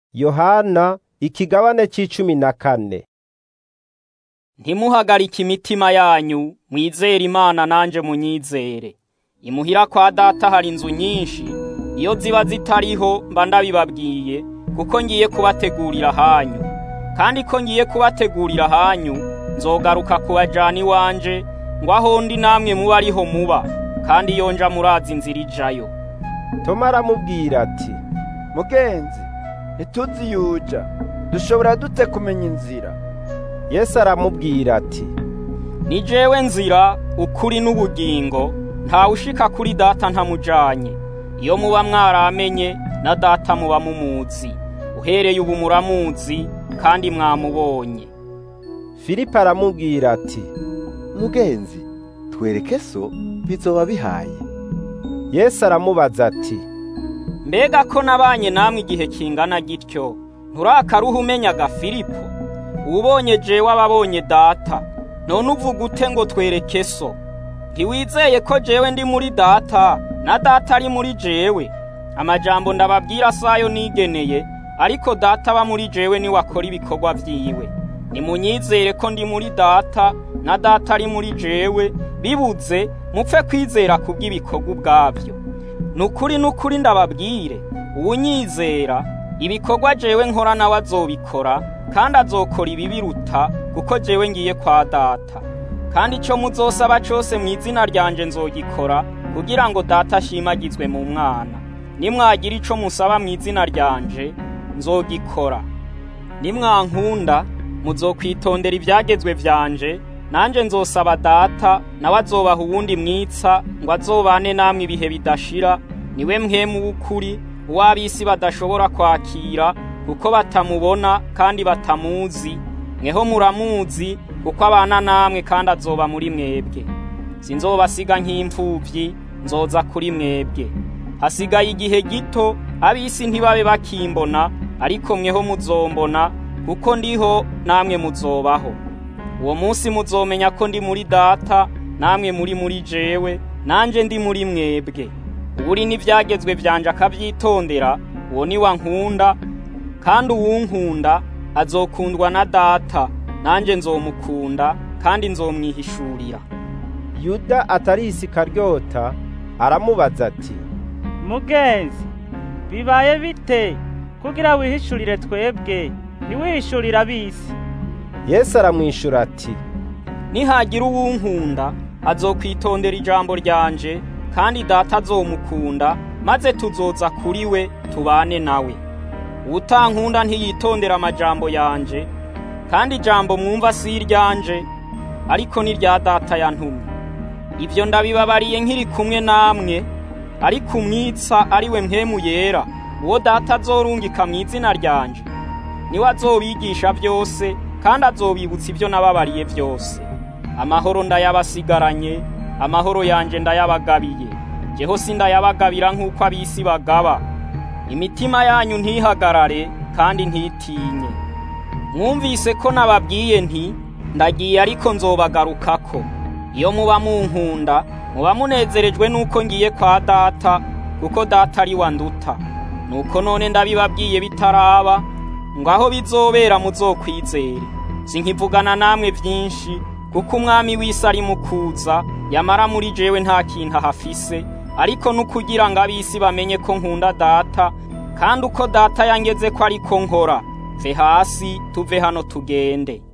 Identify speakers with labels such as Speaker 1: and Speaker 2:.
Speaker 1: yohana ikigabane c'icumi na kane
Speaker 2: ntimuhagarike imitima yanyu mwizere imana nanje munyizere imuhira kwa data hari inzu nyinshi iyo ziba zitariho mba ndabibabwiye kuko ngiye kubategurira hanyu kandi ko ngiye kubategurira hanyu nzogaruka kubajana iwanje ngo aho ndi namwe muba ariho muba kandi iyo nja murazi inzira ijayo
Speaker 1: toma aramubwira ati
Speaker 3: mugenzi ntituzi yuja dushobora dute kumenya inzira
Speaker 1: yesu aramubwira ati
Speaker 2: ni jewe nzira ukuri n'ubugingo ntawe ushika kuri data ntamujanye iyo muba mwaramenye na data muba mumuzi uhereye ubu muramuzi kandi mwamubonye
Speaker 1: filipo aramubwira ati
Speaker 4: mugenzi twereke so bizoba bihaye
Speaker 1: yesu aramubaza ati
Speaker 2: mbega ko nabanye namwe igihe kingana gityo nturakaruha umenyaga filipo ubonye jewe ababonye data none uvuga ute ngo twereke so ntiwizeye ko jewe ndi muri data na data ari muri jewe amajambo ndababwira sayo nigeneye ariko data aba muri jewe niwe akora ibikorwa vyiwe nimunyizere ko ndi muri data na data ari muri jewe bibuze mupfe kwizera kubw'ibikorwa ubwavyo nukuri nukuri ndababwire uwunyizera ibikorwa jewe nkora nawe azobikora kandi azokora ibibiruta kuko jewe ngiye kwa data kandi ico muzosaba cose mu izina ryanje nzogikora kugira ngo data ashimagizwe mu mwana nimwagira ico musaba mu izina ryanje nzogikora nimwankunda muzokwitondera ivyagezwe vyanje nanje nzosaba data nawe azobaha uwundi mwitsa ngo azobane namwe ibihe bidashira niwe mpwemu w'ukuri uw'ab'isi badashobora kwakira kuko batamubona kandi batamuzi mweho muramuzi kuko abana namwe kandi azoba muri mwebwe sinzobasiga nk'imfuvyi nzoza kuri mwebwe hasigaye igihe gito ab'isi ntibabe bakimbona ariko mweho muzombona kuko ndiho namwe muzobaho uwo munsi muzomenya ko ndi muri data namwe muri muri jewe nanje ndi muri mwebwe uburi n'ivyagezwe vyanje akavyitondera uwo ni wa nkunda kandi uwunkunda azokundwa na data nanje nzomukunda kandi nzomwihishurira
Speaker 1: yuda atari isikaryota aramubaza ati
Speaker 5: mugenzi bibaye bite kugira wihishurire twebwe ntiwihishurire ab'isi
Speaker 1: yesu aramwishura ati
Speaker 2: nihagira uwunkunda azokwitondera ijambo ryanje kandi data azomukunda maze tuzoza kuri we tubane nawe uwutankunda ntiyitondera amajambo yanje kandi ijambo mwumva si iryanje ariko ni rya data yantumye ibyo ndabibabariye nkiri kumwe namwe ariko umwitsa ari we mpemu yera uwo data azorungika mu izina ryanje niwe azobigisha byose kandi azobibutsa ibyo nababariye byose amahoro ndayabasigaranye amahoro yanje ndayabagabiye jeho sindayabagabira nk'uko ab'isi bagaba imitima yanyu ntihagarare kandi ntitinye mwumvise ko nababwiye nti ndagiye ariko nzobagarukako iyo muba munkunda muba munezerejwe n'uko ngiye kwa data kuko data ari wanduta nuko none ndabibabwiye bitaraba ngo aho bizobera muzokwizere sinkivugana namwe byinshi kuko umwami w'isi ari mu kuza yamara muri jewe nta kintu ahafise ariko nukugira ngo ab'isi bamenye ko nkunda data kandi uko data yangeze ko ariko nkora ve hasi tuve hano tugende